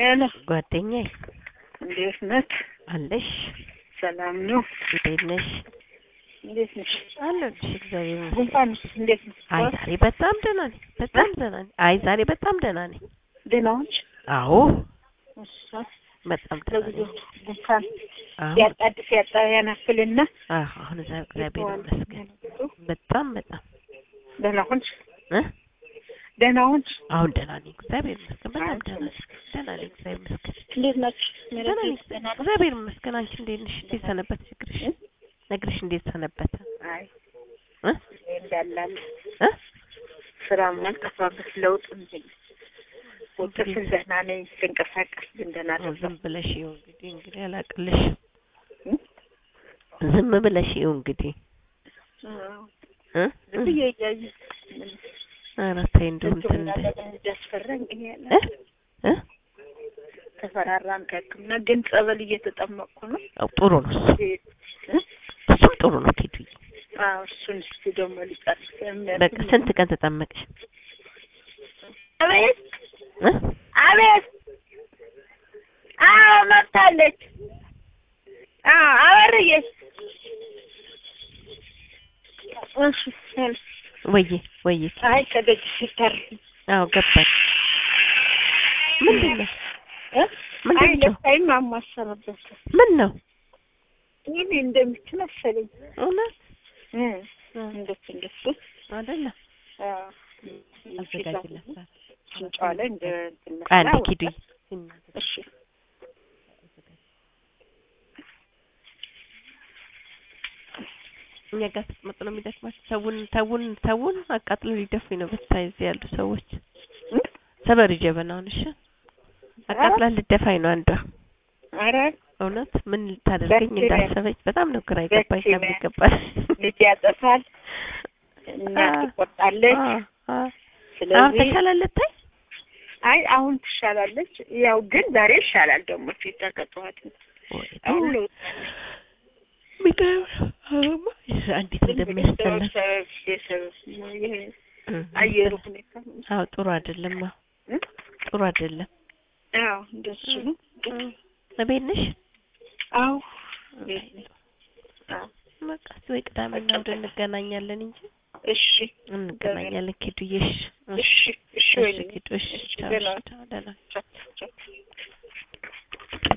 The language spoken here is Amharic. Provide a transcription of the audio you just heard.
ሄሎ ጓደኛዬ እንዴት ነህ? አለሽ? ሰላም ነው? እንዴት ነሽ? እንዴት ነሽ? አለሁልሽ። እግዚአብሔር ይመስገን። ጉንፋንስ እንዴት ነው? አይ ዛሬ በጣም ደህና ነኝ። በጣም ደህና ነኝ። አይ ዛሬ በጣም ደህና ነኝ። ደህና ነሽ? አዎ እሷ በጣም ደህና ለብዙ ነኝ። ጉንፋን አዎ ያጣድፍ ያጣ ያናፍልና አዎ፣ አሁን እዛ እግዚአብሔር ይመስገን በጣም በጣም ደህና ሆንሽ? እ ደህና ሆንሽ? አሁን ደህና ነኝ። እግዚአብሔር ይመስገን በጣም ደህና ነኝ። ደህና ነኝ። እግዚአብሔር ይመስገን እንዴት ናችሁ? ደህና ነኝ። እግዚአብሔር ይመስገን። አንቺ እንዴት ነሽ? እንዴት ሰነበተ እግርሽ? እ? እግርሽ እንዴት ሰነበተ? አይ እ እንዳላለ እ ስራ ማልጠፋበት ለውጥ እንትን ወጥተሽ ደህና ነኝ ስንቀሳቀስ ግን ደህና ዝም አይደለም። ብለሽ ይኸው እንግዲህ እንግዲህ አላቅልሽ እ? ዝም ብለሽ ይኸው እንግዲህ አዎ። እ ዝም ብዬ እያየሁ ኧረ ተይ እንደው እንትን እንደ እንዳስፈራኝ እኔ ያለ እ እ ተፈራራን ከሕክምና ግን ጸበል እየተጠመቅኩ ነው። አዎ ጥሩ ነው እሱ እ? እሱም ጥሩ ነው ኪዱዬ አዎ እሱን እስኪ ደግሞ ሊጨርስ በቃ ስንት ቀን ተጠመቅሽ አቤት እ አቤት አዎ መጥታለች። አዎ አበርዬ እሺ እሺ። ወዬ ወዬ አይ ከደጅ ሲታር አዎ ገባኝ ምንድን ነው እ? ምንድን አይ ነው? ለታይም አማሰረበት ምን ነው ይሄ እንደምትል መሰለኝ እውነት እ እ እንደሱ እንደሱ አይደለ አዎ አዘጋጅላት ሽንጫዋ ላይ እንደ እንትን ቆይ አንዴ መስላ ኪዱዬ እሺ እኛ ጋር ስትመጡ ነው የሚደክማቸው ተውን ተውን ተውን አቃጥለው ሊደፉኝ ነው በታይ እዚህ ያሉ ሰዎች እ? ሰበሪ ጀበናውን እሺ አቃጥላ ልደፋኝ ነው አንዷ ኧረ እውነት ምን ልታደርገኝ በስመ አብ። እንዳሰበች በጣም ነው ግራ የገባኝ በስመ አብ። ከሚገባል ልጅ ያጠፋል እናት አ- ትቆጣለች። አ- አ- አሁን ስለዚህ ተሻላለት ታይ አይ አሁን ትሻላለች። ያው ግን ዛሬ ይሻላል ደግሞ ፊት ከጠዋት አሁን ለውጥ ሚገርም እንዴት እንደሚያስጠላ ይሄ አየሩ ሁኔታ አዎ ጥሩ አይደለም አዎ እ? ጥሩ አይደለም አዎ እንደሱ ነው። እቤት ነሽ አዎ ቤት ነኝ። አዎ በቃ እስኪ ወይ ቅዳሜና እሑድ እንገናኛለን እንጂ እሺ እንገናኛለን ኪዱዬ እሺ እሺ እሺ እሺ ወይኔ ኪዱ እሺ እሺ ቻው ደህና እሺ ቻው ደህና ቻው ቻው